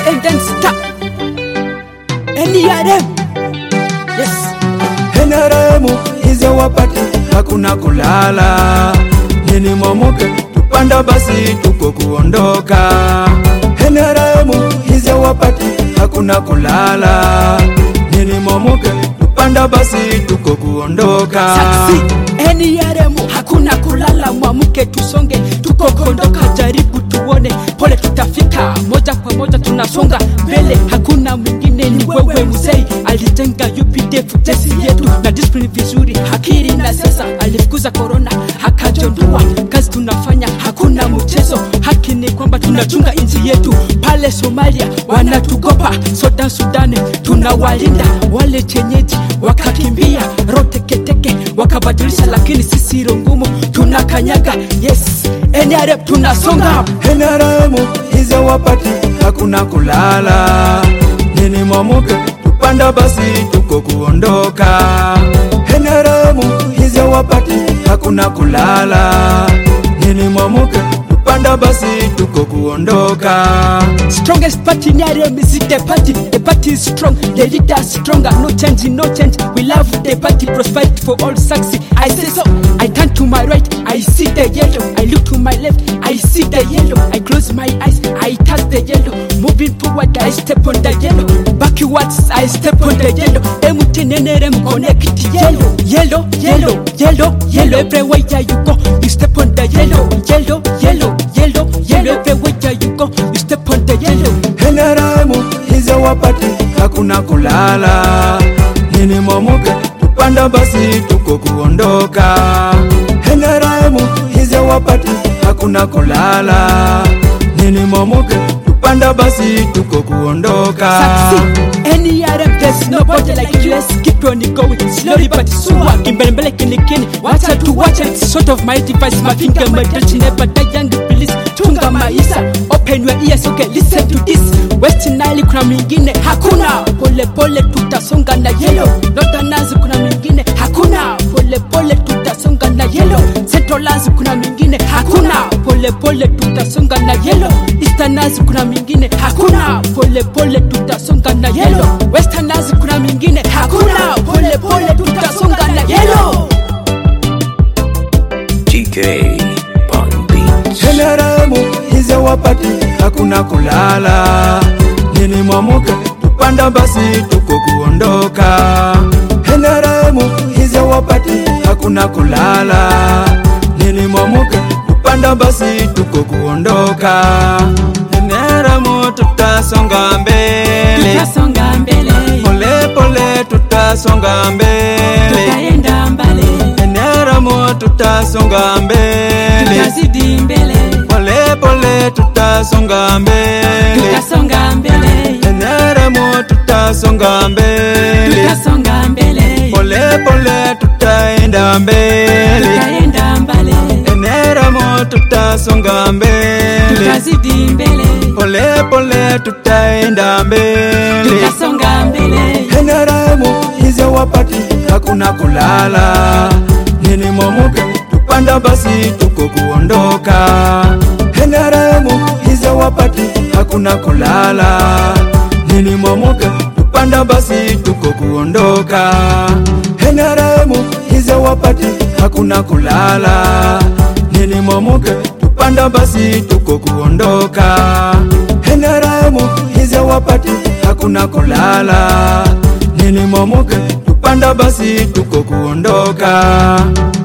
and then stop. NRM. Yes. NRM hizo wapati hakuna kulala, nini momoke tupanda basi tuko kuondoka. NRM hizo wapati hakuna kulala, nini momoke tupanda basi tuko kuondoka. Saksi NRM hakuna kulala, mwamuke tusonge, tuko kondoka, jaribu tuone, pole tutafika, moja kwa moja tunasonga mbele, hakuna mwingine ni wewe mzee, alijenga UPDF jeshi yetu na discipline vizuri, akili na sasa, alifukuza corona akajondoa, kazi tunafanya, hakuna mchezo, haki ni kwamba tunachunga nchi yetu, pale Somalia wanatukopa, Sudan Sudani tunawalinda, wale chenyeji wakakimbia, roteketeke wakabadilisha, lakini sisi rongumu tunakanyaga, yes NRM tunasonga NRM hizo wapati hakuna kulala, nini momoke tupanda basi tuko kuondoka. NRM hizo wapati hakuna kulala, nini momoke tupanda basi tuko kuondoka. Strongest party in NRM is the party. The party is strong, the leader is stronger. No change, no change. We love the party, prosperity for all succeed. I say so. I turn to my right, I see the yellow. I look to my left, I see the yellow. I close my eyes, I touch the yellow. Moving forward, I step on the yellow. Backwards, I step on the yellow. MTN NRM connect yellow, yellow, yellow, yellow, yellow. Everywhere you go, you step on the yellow, yellow, yellow, yellow, yellow. Everywhere you go, you step on the yellow. NRM hizo wapati hakuna kulala, nini momoke tupanda basi tuko kuondoka. NRM hizo wapati hakuna kulala, nini momoke tupanda basi tuko kuondoka. Succeed. NRM, there's nobody like you. Let's keep on going. Slowly but sure. Kimbele mbele kini kini. Wacha tu wacha. It's sort of my device. My finger, my touch. Never die young. Please. Tunga maisha. Open your ears. Okay, listen to this. West Nile kuna mingine. Hakuna. Pole pole tutasonga na yellow. Northerners kuna mingine. Hakuna. Pole pole tutasonga na yellow. Centralers kuna mingine. Hakuna. Pole pole tutasonga na yellow. Easterners kuna mingine. Hakuna. Pole pole tutasonga na yellow. Westerners kuna mingine. Hakuna. Pole pole tutasonga na yellow. TK Pun Beats. NRM hizo wapati hakuna kulala, nini mwamuke tupanda basi tuko kuondoka. NRM hizo wapati hakuna kulala, nini mwamuke tupanda basi tuko kuondoka. NRM tutasonga mbele, Tutasonga mbele. pole pole tutasonga mbele. Tutaenda mbali. NRM tutasonga mbele. Tutazidi mbele. Pole pole tutasonga mbele, Tutasonga mbele. NRM tutasonga mbele, Tutasonga mbele. pole pole tutaenda mbele, Tutaenda mbali. NRM tutasonga mbele, Tutazidi mbele. pole pole tutaenda mbele, Tutasonga mbele. NRM hizo wapati hakuna kulala, nini momuke tupanda basi tuko kuondoka. NRM hizo wapati hakuna kulala, nini momuke tupanda basi tuko kuondoka. NRM hizo wapati hakuna kulala, nini momuke tupanda basi tuko kuondoka. NRM hizo wapati hakuna kulala, nini momuke tupanda basi tuko kuondoka.